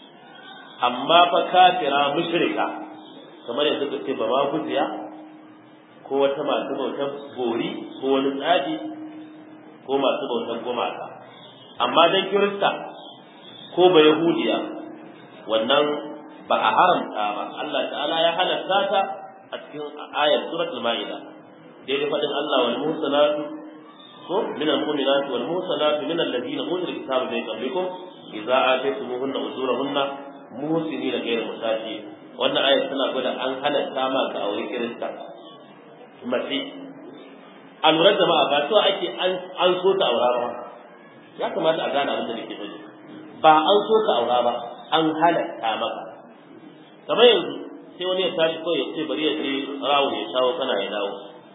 amma fa kafira mushrika kamar yanzu ka ce ba ma gujiya ko wata masu bautan bori ko wani tsadi ko masu bautan gumaka amma dan kirista ko ba yahudiya wannan ba a haramta ba Allah ta'ala ya halatta ta a cikin ayat suratul ma'ida daidai faɗin Allah wal muhsanatu ko min al-mu'minat wal muhsanat min alladhina utul kitaba min qablikum idza ataytumuhunna ujurahunna muhsinina ghayra musati wannan ayat tana gwada an halatta ma ka aure kirista mace a lura jama'a ba to ake an so ta aura ba ya kamata a gane abin da nake faɗi ba an so ka aura ba an halatta maka kamar yanzu sai wani ya tashi kawai ya ce bari ya je rawo ya shawo kana ya dawo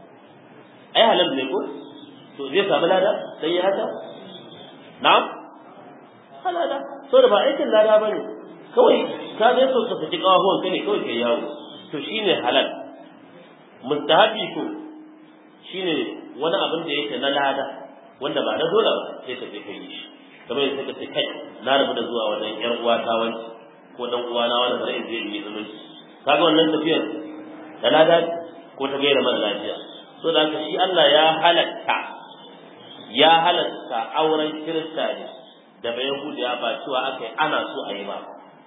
ai halal ne ko to zai samu lada sai ya haka na'am halada so da ba aikin lada bane kawai ka je so ka saki kawahuwan ka ne kawai kai yawo to shine halal mustahabi ko shine wani abin da yake na lada wanda ba na dole ba sai ka je kai shi kamar yadda ka ce kai na rabu da zuwa wajen yar uwa ta wani ko dan uwa na wani bari in je in yi zumunci kaga wannan tafiyar da lada ko ta gaira mara lafiya so da haka shi Allah ya halatta ya halatta auren kirista ne da bai yahudiya ba cewa aka yi ana so a yi ba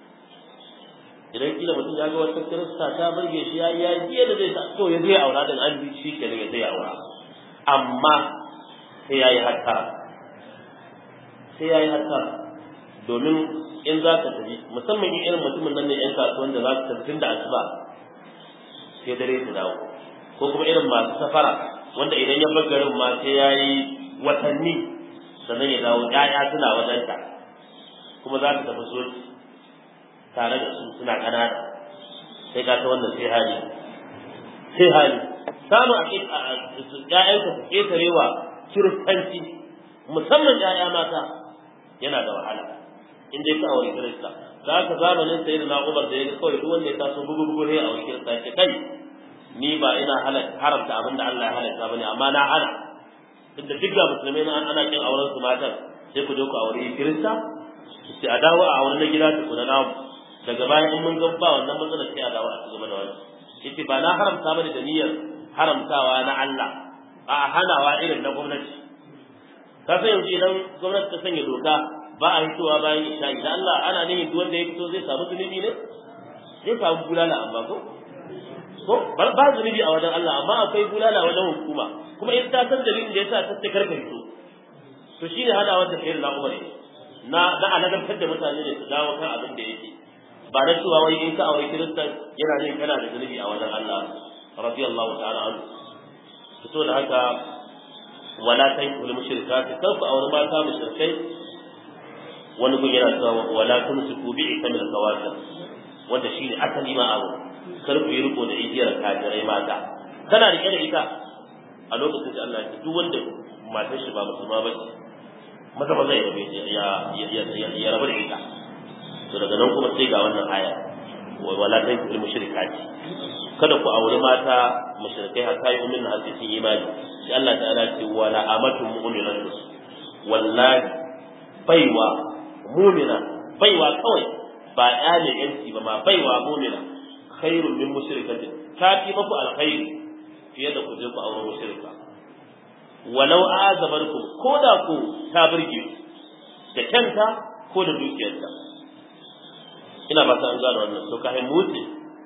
idan kila mutum ya ga wata kirista ta burge shi ya yi ya da zai so ya zai aura din an bi shi kenan ya zai aura amma sai ya yi hattara sai ya yi hattara domin in za ka tafi musamman in irin mutumin nan ne yan kasuwan da za su tafi tun da asuba sai dare su dawo ko kuma irin masu safara wanda idan ya bar garin ma sai ya yi watanni sannan ya dawo ƴaƴa suna wajenta kuma za ka tafi soci tare da su suna ƙanana sai ka ta wannan sai hali sai hali samu a ƴaƴanka su ƙetarewa kiristanci musamman ƴaƴa mata yana da wahala in dai ka aure kirista za ka zamanin sayi da na'ubar da ya ga kawai duk wanda ya taso bugu bugu ne a wani kirista ya ce kai ni ba ina haramta abin da Allah ya halatta bane amma na hana inda duk ga musulmai na ana kin auren su matan sai ku je ku aure kirista sai a dawo a aure na gida ta kuna namu daga bayan in mun ga ba wannan matsala sai a dawo a ci gaba da wani yace ba na haramta bane da niyyar haramtawa na Allah a hanawa irin na gwamnati ka san yanzu idan gwamnati ta sanya doka ba a hitowa bayan isha idan Allah ana nihin duk wanda ya fito zai samu zunubi ne zai samu bulala amma ko ko ba zunubi a wajen Allah amma akwai bulala wajen hukuma kuma in ta san dalilin da yasa ta ce karka fito to shine hana wanda kai na Umar na na aladantar da mutane ne su dawo kan abin da yake ba na cewa wai in ka aure kirista yana ne kana da zunubi a wajen Allah radiyallahu ta'ala anhu fito da haka wala tankul mushrikati kan ku aure mata mushrikai wani gun yana cewa wala tumsiku bi ikamil kawakib wanda shine asali ma abu kar ku yi riko da igiyar kafirai mata kana rike da ita a lokacin da Allah ya duk wanda matar shi ba musulma ba ce maza maza ya rabe ya ya ya rabu da ita to daga nan kuma sai ga wannan aya wala tankul mushrikati kada ku aure mata mushrikai hatta yi umin har sun imani sai Allah ta'ala ce wala amatu mu'minatu wallahi baiwa mu'mina baiwa kawai ba ɗalin yanci ba ma baiwa mu'mina khairun min mushrikatin ta fi maku alkhairi fiye da ku je ku aure mushrika walau azabarkum ko da ku ta burge da kanta ko da dukiyarta ina ba ta an gane wannan to ka mutu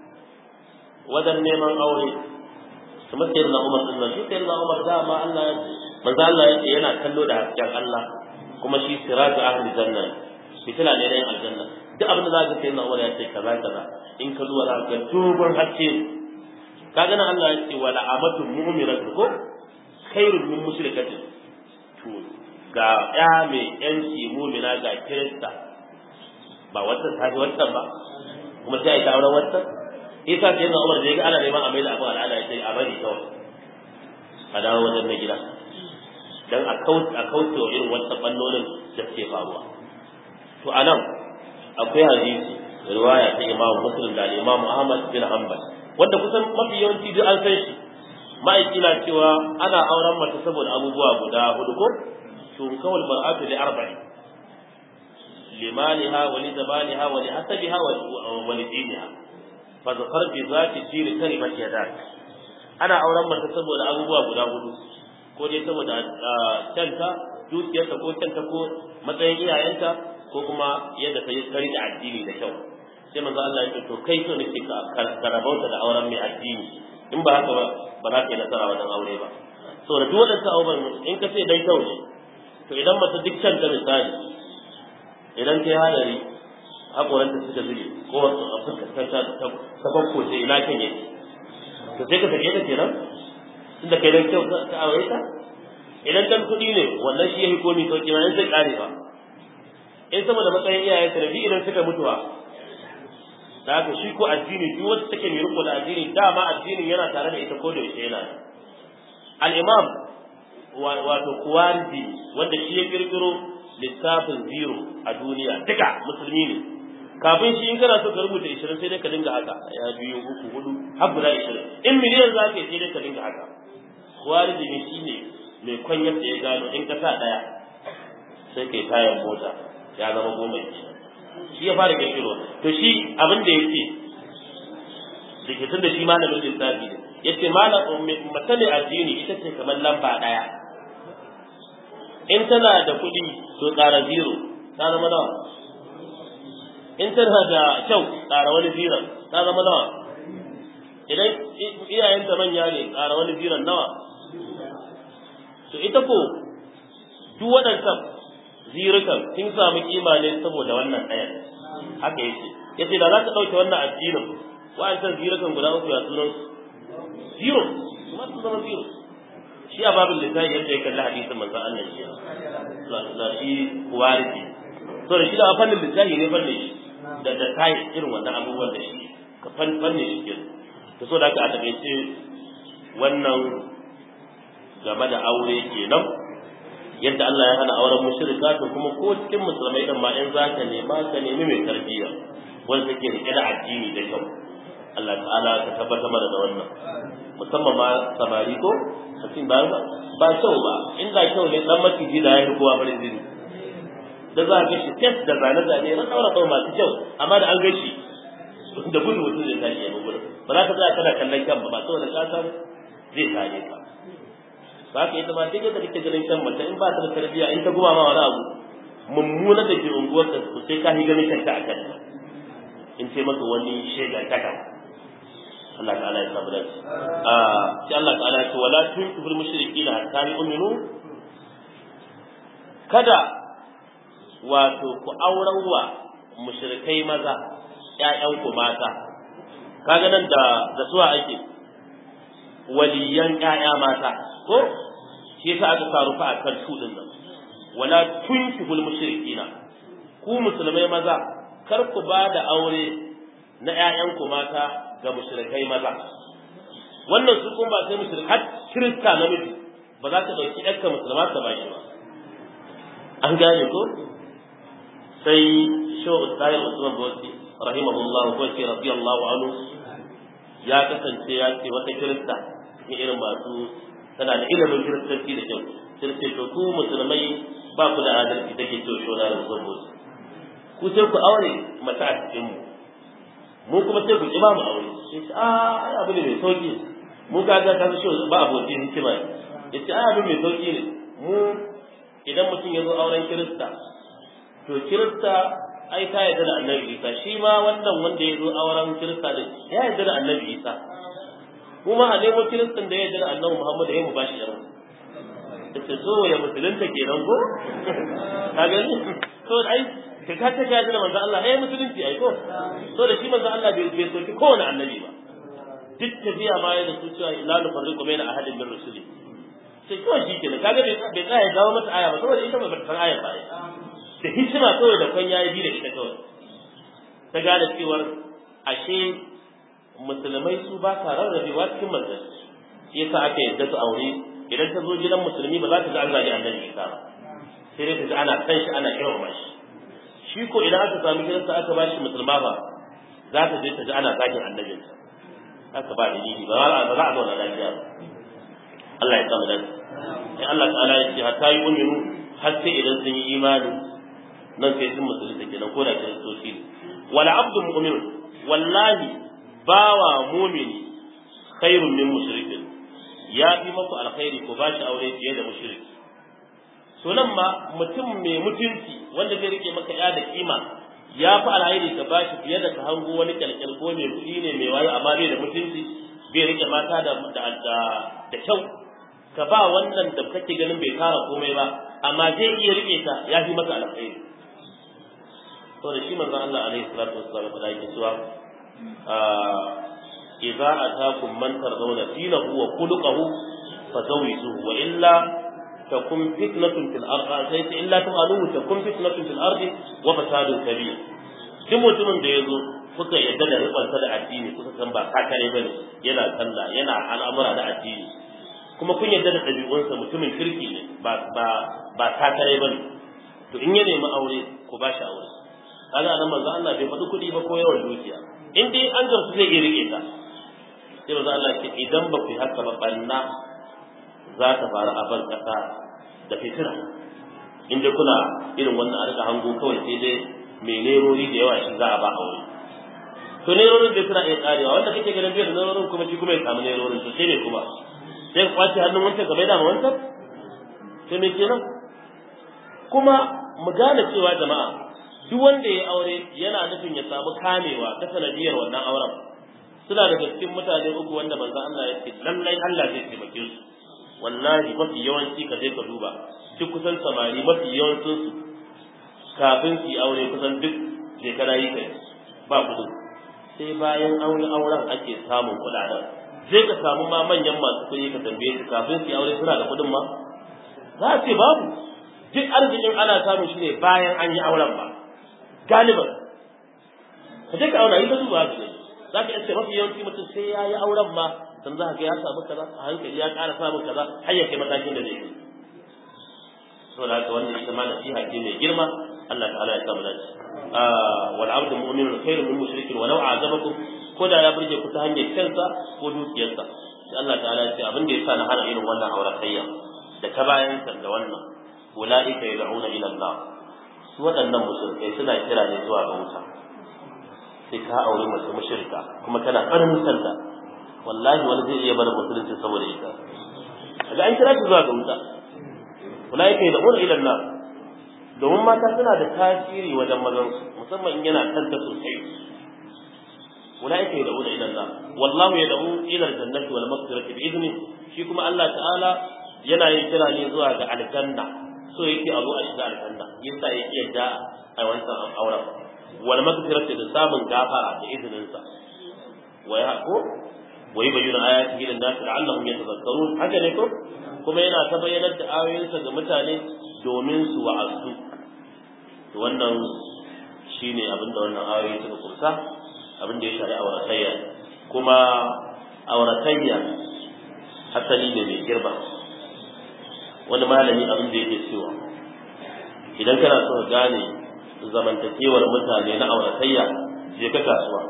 wajen neman aure kamar sai na Umar din nan shi sai na Umar da ma Allah ya manzo Allah ya ce yana kallo da hasken Allah kuma shi siraju ahli janna fitila ne na aljanna duk abin da za ka sai na Umar ya ce kaza kaza in ka zuwa za ka dogon haske kaga nan Allah ya ce wala amatu mu'minatu ko khairun min mushrikatin to ga ya mai yanci mu'mina ga kirista ba wata ta wata ba kuma sai ta auren wata isa sai na Umar da ya ga ana neman a mai da abin al'ada ya ce a bari kawai a dawo wajen na gida dan a kauce a kauce wa irin wannan ballolin da suke faruwa to anan akwai hadisi riwaya ta Imam Muslim da Imam Ahmad bin Hanbal wanda kusan mafi yawanci duk an san shi ma'aiki na cewa ana auren mace saboda abubuwa guda hudu ko to kawal bar'atu li arba'in limaliha wa li zabaniha wa li hasabiha wa li diniha fa zafar bi zati dini kalimat yadak ana auren mace saboda abubuwa guda hudu ko dai saboda canta dukiyarta ko canta ko matsayin iyayenta ko kuma yadda ta yi tsari da addini da kyau sai manzo Allah ya ce to kai so nake ka karabauta da auren mai addini in ba haka ba ba za ka yi nasara wajen aure ba saboda duk wadansu abubuwan in ka ce dan kyau ne to idan mace duk canta misali idan ta yi hadari haƙoranta suka zube ko ta bakko ce ina kan yake to sai ka sake ta kenan inda kai dan kyau ka aure ta idan dan kuɗi ne wannan shi yafi komi sauki ma in sai kare ba in saboda matsayin iyayen ta bi idan suka mutuwa da haka shi ko addini duk wanda take mai riko da addini dama addinin yana tare da ita ko da yaushe yana al-imam wato kuwardi wanda shi ya kirkiro littafin zero a duniya duka musulmi ne kafin shi in kana so ka rubuta 20 sai dai ka dinga haka ya biyu uku hudu har guda 20 in miliyan za ka yi sai dai ka dinga haka kuwardi ne shi ne mai kwanyar da ya gano in ka sa daya sai kai tayan mota ya zama goma ke shi ya fara kirkiro to shi abin da yake da ke da shi malamin lissafi ne yace malam mace mai addini ita ce kamar lamba daya in tana da kuɗi to ƙara zero ta zama nawa in tana da kyau ƙara wani ziran ta zama nawa idan iyayenta manya ne ƙara wani ziran nawa to ita ko duk waɗannan zirukan sun samu kima ne saboda wannan ɗayan haka yake yace da za ka ɗauke wannan addinin wa'ancan zirukan guda uku ya sunan zero kuma su zama zero shi a babin lissafi yadda ya kalli hadisin manzo Allah shi da shi warisi to da shi da fannin lissafi ne fannin shi da da kai irin wannan abubuwan da shi ka fannin shi ke to so da haka a takaice wannan game da aure kenan yadda Allah ya hana auren mushrika to kuma ko cikin musulmai din ma in zaka nema ka nemi mai tarbiyya wanda take rike da addini da kyau Allah ta'ala ka tabbatar mana da wannan musamman ma samari ko mutum ba ba kyau ba in da kyau ne dan maciji da ya yi kowa farin jini da za a gashi test da zane zane na daura daura masu kyau amma da an gashi da gudu mutum zai tashi ya gudu ba za ka tsaya kana kallon kyan ba ba saboda ka san zai tare ka ba ka ita ma duk yadda kake ganin kyan mace in ba ta da tarbiyya in ta guma ma wani abu mummuna da ke unguwar ka sai ka yi ganin kanta a kan in ce maka wani shaidar kaka Allah ta'ala ya samu dace ah sai Allah ta'ala ya ce wala tunkihul mushrikeena hatta yu'minu kada wato ku aurarwa mushrikai maza ƴaƴanku mata kaga nan da da suwa ake waliyan ƴaƴa mata ko shi yasa aka faru fa akan su din nan wala tunkihul mushrikina ku musulmai maza kar ku ba da aure na ƴaƴanku mata ga mushrikai maza wannan su kuma ba sai mushrik har kirista namiji ba za ta dauki ƴarka musulma ta bashi ba an gane ko sai sho ustayi usman bosi rahimahullah ko ce radiyallahu anhu ya kasance ya ce wata kirista cikin irin masu tana da ilimin kiristanci da kyau sai ce to ku musulmai ba ku da adalci take cewa sho da usman bosi ku sai ku aure mata a cikin mu mu kuma sai ku kima mu aure sai ce a ai abu ne mai sauki mu ka ga ka shi ba abokin hikima yace ai abu mai sauki ne mu idan mutum ya zo auren kirista to kirista ai ta yarda da annabi isa shi ma wannan wanda ya zo auren kirista din ya yarda da annabi isa kuma a nemo kiristan da ya yarda da annabi muhammad ya mu bashi yaro yace so ya musulunta kenan ko ka gani to ai ka ka ta yarda da manzo Allah eh musulunci ai ko to da shi manzo Allah bai bai soki kowane annabi ba duk tafiya ma ya da su cewa la nufarriqu baina ahadin min rusuli sai kawai shi kenan kaga bai bai tsaya gawo mata aya ba saboda ita ba ta san aya ba da hikima kawai da kan yayi bi da ita kawai ta gane cewar ashe musulmai su ba sa rarrabewa cikin manzanci shi yasa aka yadda su aure idan ta zo gidan musulmi ba za ta ji an zagi annabi isa ba sai dai ta ji ana san shi ana girmama shi shi ko idan aka sami gidansa aka ba shi musulma ba za ta je ta ji ana zagin annabinsa haka ba dalili ba za a zauna lafiya ba Allah ya samu dan sai Allah ta'ala ya ce hatta yi uminu har sai idan sun yi imani nan sai sun musulunta kenan ko da kiristoci ne wala abdu mu'min wallahi bawa mu'mini khairun min mushrikin ya fi maku alkhairi ko ba shi aure fiye da mushriki to nan ma mutum mai mutunci wanda zai rike maka ya da kima ya fi alkhairi ka ba shi fiye da ka hango wani kyalkyal ko mai kuɗi ne mai wayo amma bai da mutunci bai rike mata da da kyau ka ba wannan da kake ganin bai kara komai ba amma zai iya rike ta ya fi maka alkhairi to da shi manzon Allah alaihi salatu wassalam da yake cewa idza atakum man tardawna dinahu wa khuluquhu fazawijuhu wa illa takun fitnatun fil ardi sai illa tu'aluhu takun fitnatun fil ardi wa fasadun kabir duk mutumin da yazo kuka yadda da ribansa da addini kuka san ba kakare bane yana sallah yana al'amura da addini kuma kun yarda da ɗabi'unsa mutumin kirki ne ba ba ba takare bane to in ya nemi aure ku ba shi aure kaga nan manzo Allah bai faɗi kuɗi ba ko yawan dukiya in dai an gamsu zai iya rike ta sai manzo Allah ce idan ba ku yi haka ba banna za ta faru a ban ƙasa da fitina in dai kuna irin wannan a rika hango kawai sai dai mai nerori da yawa shi za a ba aure to nerorin dai suna iya karewa wanda kake ganin bai da nerorin kuma shi kuma ya samu nerorin to sai ne kuma sai ku kwace hannun wancan ka maida ma wancan sai me kenan kuma mu gane cewa jama'a duk wanda ya aure yana nufin ya samu kamewa ta sanadiyar wannan auren suna daga cikin mutane uku wanda manzo Allah ya ce lallai Allah zai taimake su wallahi mafi yawanci ka je ka duba duk kusan samari mafi yawancin su kafin su yi aure kusan duk shekara yi kai ba kudu sai bayan aure auren ake samun kuɗaɗen sai ka samu ma manyan masu kuɗi ka tambaye su kafin su yi aure suna da kuɗin ma za a ce babu duk arzikin ana samun shi ne bayan an yi auren ba galiban ka je ka auna yi ka duba haka ne za ka iya mafi yawanci mutum sai ya yi auren ma dan za ka ga ya samu kaza a hankali ya ƙara samun kaza har ya kai matakin da zai yi saboda haka wannan ita ma nasiha ce mai girma Allah ta'ala ya samu dace wal abdu mu'minun khairun min mushrikin walau a'jabakum ko da ya burge ku ta hanyar kansa ko dukiyarsa sai Allah ta'ala ya ce abin da yasa na hana irin wannan auratayya da ta bayan da wannan ulaika yad'una ila Allah su waɗannan mushrikai suna kira ne zuwa ga wuta sai ka aure mace mushrika kuma kana farin sallah wallahi wani zai iya bar musulunci saboda ita kaga an kira ki zuwa ga wuta ulaika yad'una ila Allah domin mata suna da tasiri wajen mazan su musamman in yana kanta sosai ulaika yad'una ila Allah wallahu yad'u ila al-jannati wal maghfirati bi idni shi kuma Allah ta'ala yana yin kira ne zuwa ga aljanna so yake a zo a shiga aljanna yasa yake yadda a wancan auren wal maghfirati da samun gafara da izinin sa wa ya ko wa yubayyinu ayatihi lin nas la'allahum yatadhakkarun haka ne ko kuma yana ta bayyanar da ayoyinsa ga mutane domin su wa'azu to wannan shine abinda wannan ayoyi suka kursa abin da ya shari auratayya kuma auratayya asali ne mai girma wani malami abin da yake cewa idan kana so ka gane zamantakewar mutane na auratayya je ka kasuwa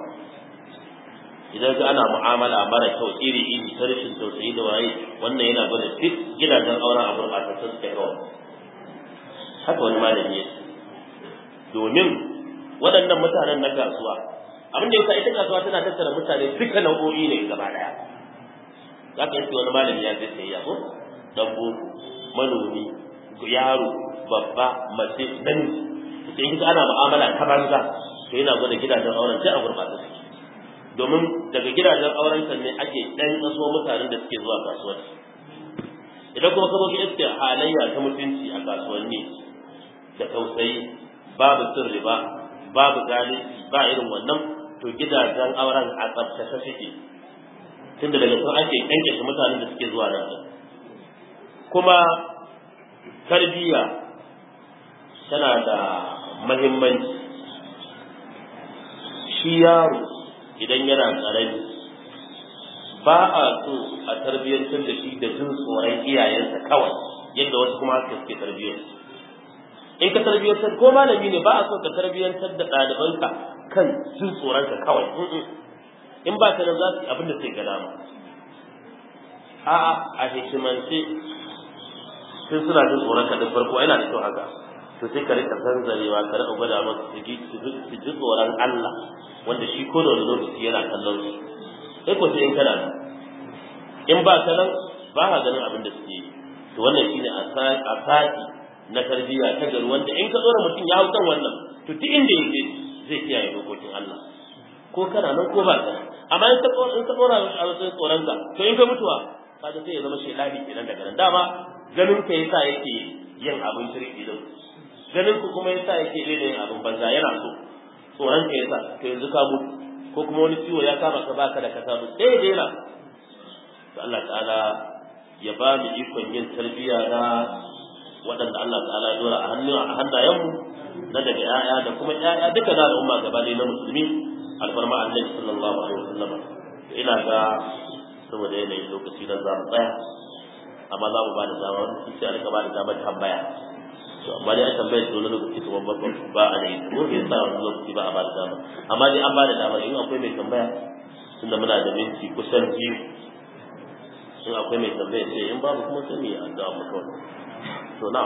idan ka ana mu'amala mara kyau iri iri ta rashin tausayi da waye wannan yana gwada duk gidajen auren a gurɓatattun suka yawa haka wani malami ya domin waɗannan mutanen na kasuwa abin da yasa ita kasuwa tana tattara mutane duka nau'o'i ne gaba daya za ka yi wani malami ya zai sayayya ko dan boko manomi yaro babba mace namiji sai kika ana mu'amala ta banza to yana gwada gidajen auren sai a gurbata suke domin daga gidajen auren kan ne ake dan kaso mutanen da suke zuwa kasuwanci idan kuma ka zo iske halayya ta mutunci a kasuwanni da tausayi babu sirri ba babu zalunci ba irin wannan to gidajen auren a tsaftace suke tunda daga sun ake kankashe mutanen da suke zuwa nan kuma tarbiyya tana da mahimmanci shi yaro idan yana ƙarami ba a so a tarbiyyantar da shi da jin tsoron iyayensa kawai yadda wasu kuma haka suke tarbiyyar in ka tarbiyyantar ko malami ne ba a so ka tarbiyyantar da ɗalibanka kan jin tsoronka kawai in ba ka nan za su abin da sai ga dama a'a a hikimance tun suna jin tsoron ka da farko yana da kyau haka to sai ka rika zanzarewa ka rika gwada masa su ji tsoron Allah wanda shi ko da wani lokaci yana kallon su sai ko sai in kana nan in ba ka nan ba ka ganin abin da suke yi to wannan shine a sati na tarbiyya ta gari wanda in ka tsora mutum ya hau kan wannan to duk inda yake zai kiyaye dokokin Allah ko kana nan ko ba ka amma in ka tsora in ka tsora a wasu tsoron ka to in ka mutuwa kaga sai ya zama shedani kenan daga nan dama ganin ka yasa yake yin abin shirki din ganin ku kuma yasa yake yin abin banza yana so tsoron ka yasa to yanzu ka mutu ko kuma wani ciwo ya kama ka baka da ka samu sai ya daina to Allah ta'ala ya ba mu ikon yin tarbiyya na waɗanda Allah ta'ala ya dora a hannun a hannayenmu na daga ƴaƴa da kuma ƴaƴa duka na al'umma gaba ɗaya na musulmi alfarma annabi sallallahu alaihi wasallam ina ga saboda yanayin lokaci da za mu tsaya amma za mu ba da dama wani sai a rika ba da damar tambaya to amma dai an tambaye su wani lokaci kuma ba ba a yi ko ya sa wani lokaci ba a ba da dama amma dai an ba da dama in akwai mai tambaya tunda muna da minti kusan biyu in akwai mai tambaya sai in babu kuma sai mu yi addu'a mu kawai to na'am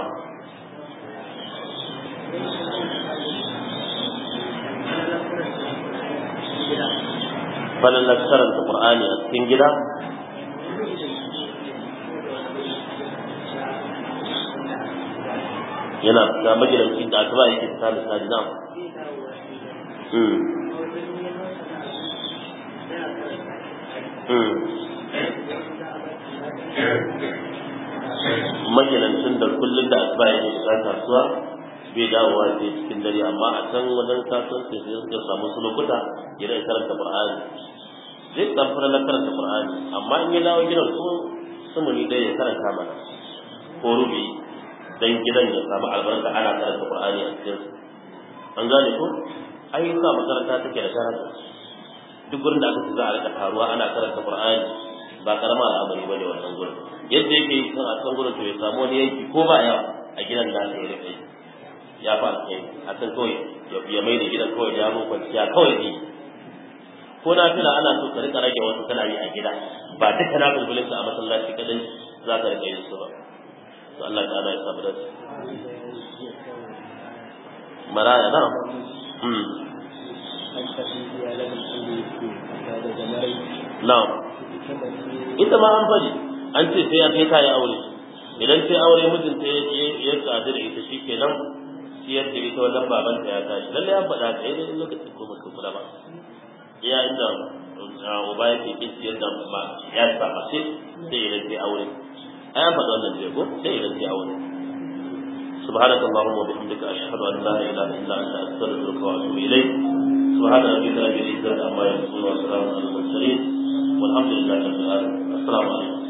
falalar karanta Qur'ani a cikin gida yana ga magidanci da aka ba yake ta misali na magidancin da kullum da asuba yake shiga kasuwa bai dawowa sai cikin dare amma a can wajen kasuwanci sai suka samu su lokuta ya rai karanta Qur'ani zai dan fara na karanta Qur'ani amma in ya dawo gidan su sumuni dai ya karanta mana ko rubi dan gidan ya samu albarka ana karanta Qur'ani a cikin an gane ko ayyuka makaranta take da daraja duk gurin da aka ci za a rika taruwa ana karanta Qur'ani ba karama al'amari bane wannan gurin yadda yake yi a kan gurin to ya samu wani yanki ko ba yawa a gidan da aka yi rika yi ya fara kai a kan kawai ya mai da gidan kawai ya mun kwanciya kawai ne ko na fila ana so ka rika rage wasu kana yi a gida ba duka na bulbulin a masallaci kadai za ka rika yin su ba to Allah ta'ala ya samu dace maraya na hmm na'am ita ma an faɗi an ce sai ya kai kayi aure idan sai aure mijinta ya tsadi da ita shi kenan siyar da ita wajen babanta ya tashi lalle an faɗa ka yi lokacin ko baka kula ba ya inda uba ya ke kin siyar da ba ya sa ba sai sai idan sai aure ai an faɗa wannan je ko sai idan sai aure سبحانك اللهم وبحمدك أشهد أن لا إله إلا أنت أستغفرك وأتوب إليك سبحان ربك رب العزة عما يصفون وسلام على المرسلين والحمد لله رب العالمين السلام عليكم